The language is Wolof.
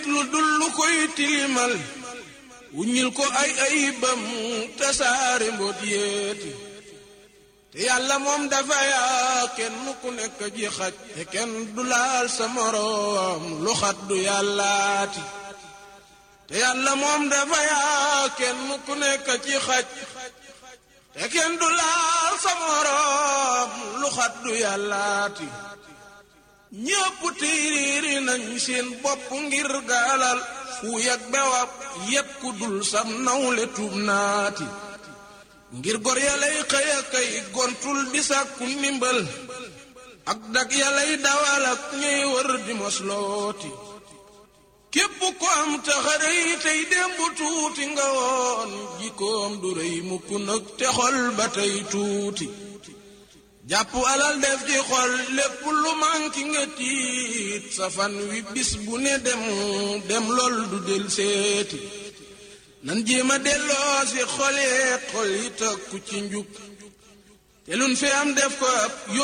lu dul lu koy tilimal wuññil ko ay ayibam tasaare mboot yéeti te yàlla moom dafa yaa kenn ku nekk ji xaj te kenn du laal sa moroom lu xat du yàllaati te yàlla moom dafa yaa kenn ku nekk ci xaj te kenn du laal sa moroom lu xat du yàllaati ñépp tiiriiri nañ seen bopp ngir gaalal fu yag bewab yépp ku dul sam nawle tuub naati ngir gor yalay xëya kay gontul di sàkku ndimbal ak dak yalay dawal ak ñuy wër di moslooti képp ko am taxarëy tey démb tuuti nga woon jikkoom du rëy mukk nag te xol ba tey tuuti jàpp alal def ci xol lépp lu manki nga tiit sa fan wi bis bu ne dem dem lool du del seeti nan jéema delloo si xoleet xol yi takku ci njub te lun fi am def ko ab